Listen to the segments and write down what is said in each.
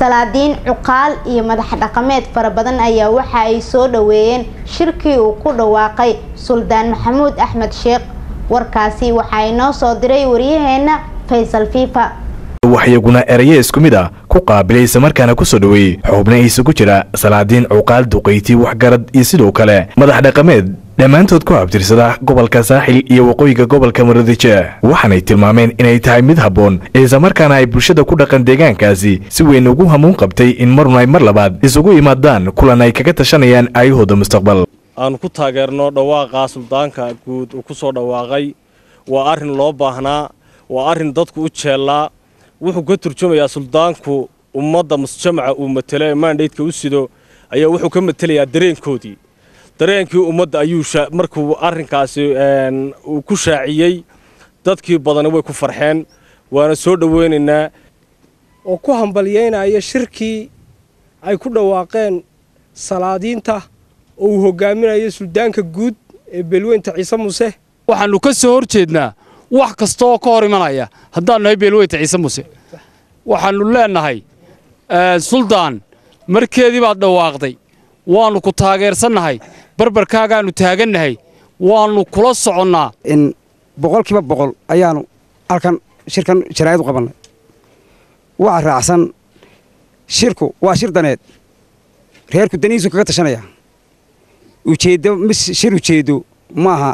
salaadiin cuqaal iyo madax dhaqameed fara badan ayaa waxa ay soo dhaweeyeen shirkii uu ku dhawaaqay suldaan maxamuud axmed sheekh warkaasi waxaa inoo soo diray waryaheena faysal fiifa waxyaguna eraye isku mid ah ku qaabilay islamarkaana ku soo dhoweeyey xubna isugu jira salaadiin cuqaal duqayti waxgarad iyo sidoo kale madax dhaqameed dhammaantood ku abtirsada gobolka saaxil iyo waqooyiga gobolka muradije waxaanay tilmaameen inay tahay mid habboon islamarkaana ay bulshada ku dhaqan deegaankaasi si weyn ugu hamuun qabtay in marun ay mar labaad isugu imaadaan kulan ay kaga tashanayaan aayahooda mustaqbal aanu ku taageerno dhawaaqa suldaanka guud uu ku soo dhawaaqay waa arrin loo baahnaa waa arrin dadku u jeellaa wuxuu ka turjumayaa suldaanku ummadda musjamaca uu matelo ee maandhaydka u sido ayaa wuxuu ka matelayaa dareenkoodii dareenkii ummadda ayuu markuu arrinkaasi uu ku shaaciyey dadkii badani way ku farxeen waana soo dhoweynaynaa oo ku hambalyeynaya shirkii ay ku dhawaaqeen salaadiinta oo uu hogaaminayo suldaanka guud ee beelweynta ciise muuse waxaannu ka soo hor jeednaa wax kasta oo ka hor imanaya haddaannu nahay beelweynta ciise muuse waxaannu leennahay suldaan markeedii baad dhawaaqday waannu ku taageersannahay barbarkaagaannu taagannahay waannu kula soconnaa in boqolkiiba boqol ayaannu halkan shirkan jaraa'id u qabannay waxa raacsan shirku waa shir daneed reerku danihiisu kaga tashanaya ujeeddo mis shir ujeeddo maaha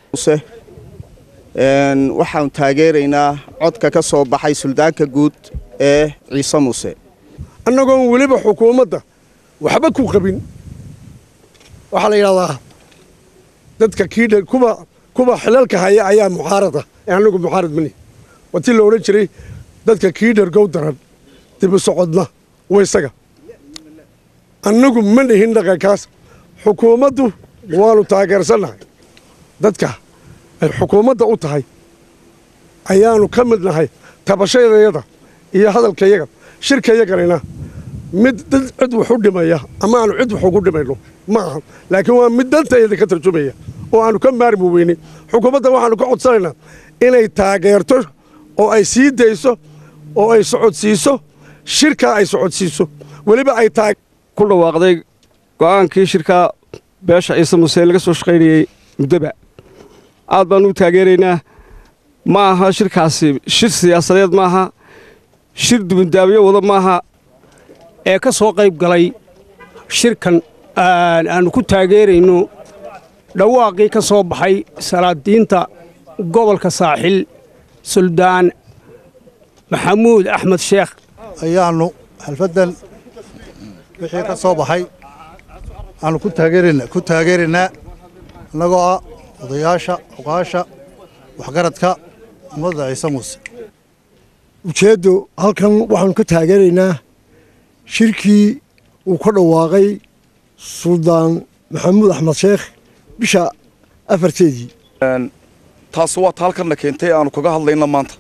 waxaanu taageeraynaa codka ka soo baxay suldaanka guud ee ciise muuse annagoon weliba xukuumadda waxba ku qabin waxaa la yidhahdaa dadka kiidha kuwa kuwa xilalka haya ayaa muxaarada ee annagu muxaarad mani waa tii la odhan jiray dadka kiidhar gow daran dibu socodna wa isaga annagu ma dhihin dhaqankaas xukuumaddu waannu taageersannahay dadka ay xukuumadda u tahay ayaannu ka mid nahay tabashadayada iyo hadalkayaga shirkayaganina mid dad cid wax u dhimaya ama aanu cid wax ugu dhimayno ma aha laakiin waa mid dantayada ka tarjumaya oo aanu ka maarmi weynin xukuumadda waxaanu ka codsanaynaa inay taageerto oo ay sii dayso oo ay socodsiiso shirkaa ay socodsiiso weliba ay taag ku dhawaaqday go'aankii shirkaa beesha ciise muuse laga soo shaqaynayey muddoba aad baannu u taageeraynaa ma aha shirkaasi shir siyaasadeed maaha shir dubindaabyo wada maaha ee ka soo qayb galay shirkan aannu ku taageerayno dhawaaqii ka soo baxay salaadiinta gobolka saaxil suldaan maxamuud axmed sheekh ayaannu xalfaddan wixii ka soo baxay aannu ku taageeraynaa annagoo ah odayaasha cuqaasha waxgaradka ummadda ciise muuse ujeeddu halkan waxaannu ka taageeraynaa shirkii uu ka dhawaaqay suldaan maxamuud axmed sheekh bisha afarteedii taasi waa ta halkanna keentay aanu kaga hadlayna maanta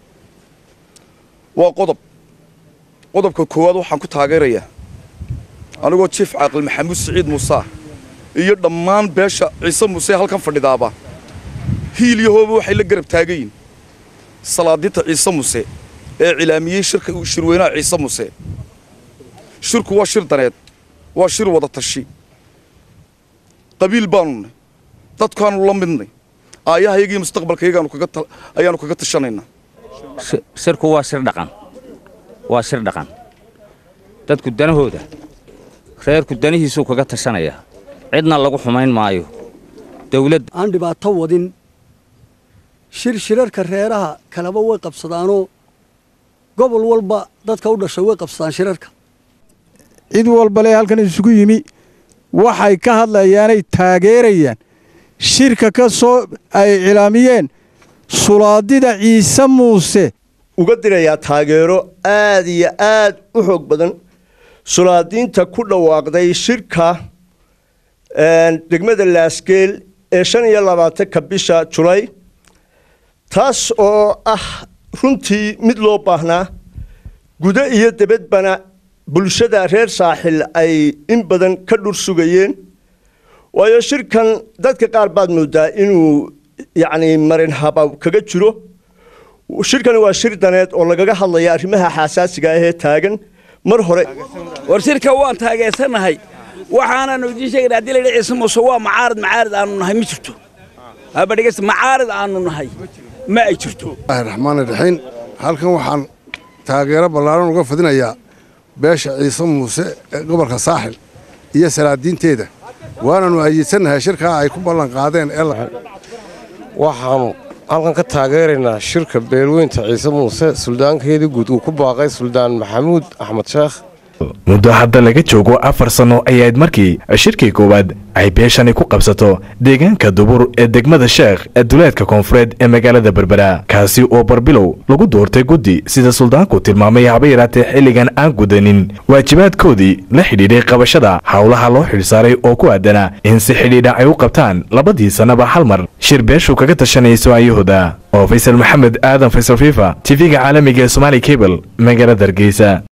waa qodob qodobka koowaad waxaan ku taageerayaa anigoo jiif caaqil maxamuud siciid muuse iyo dhammaan beesha ciise muuse halkan fadhidaaba hiil iyo hooba waxay la garab taagayiin salaadiinta ciise muuse ee cilaamiyey shirka shirweynaha ciise muuse shirku waa shir daneed waa shir wada tashi qabiil baanu nay dadkaanu la midnay aayahayagii mustaqbalkayagaanu ayaannu kaga tashanaynaa shirku waa shir dhaqan waa shir dhaqan dadku danahooda reerku danihiisuu kaga tashanayaa cidna lagu xumayn maayo dawladda aan dhibaato wadin shir shirarka reeraha kaleba way qabsadaanoo gobol walba dadka u dhashay way qabsadaan shirarka cid walbale halkan isugu yimi waxay ka hadlayaanay taageerayaan shirka ka soo ay cilaamiyeen sulaadida ciise muuse uga dirayaa taageero aad iyo aad u xoog badan sulaadiinta ku dhawaaqday shirka degmada laasgeel ee shan iyo labaatanka bisha julay taas oo ah runtii mid loo baahnaa gudo iyo debadbana bulshada reer saaxil ay in badan ka dhur sugayeen waayo shirkan dadka qaar baad moodaa inuu yacni marin haba kaga jiro shirkani waa shir daneed oo lagaga hadlaya arrimaha xasaasiga ah ee taagan mar hore war shirka waan taageersanahay waxaananu idiin sheegayna haddii layidhi ciise muuse waa macaarid macaarid aanu nahay ma jirto haba dhegeysta macaarid aanu nahay ma ay jirto raxmaan raxiim halkan waxaan taageero ballaaran uga fidinayaa beesha ciise muuse ee gobolka saaxil iyo salaadiinteeda waananu ayidsanahay shirkaa ay ku ballan qaadeen ee waxaannu halkan ka taageeraynaa shirka beelweynta ciise muuse suldaankeedii guud uu ku baaqay suldaan maxamuud axmed sheekh muddo hadda laga joogo afar sanno ayayd markii shirkii koowaad ay beeshani ku qabsato deegaanka dubur ee degmada sheekh ee duleedka koonfureed ee magaalada berbera kaasi oo barbilow lagu doortay guddi sida suldaanku tilmaamay haba yaraatee xilligan aan gudanin waajibaadkoodii la xidhiidhay qabashada howlaha loo xidhsaaray oo ku aadana in si xidhiidha ay u qabtaan labadii sannaba hal mar shir beeshu kaga tashanayso ayahooda oo faysal maxamed aadan faysal fifa tv-ga caalamiga ee somaali cable magaalada hargeysa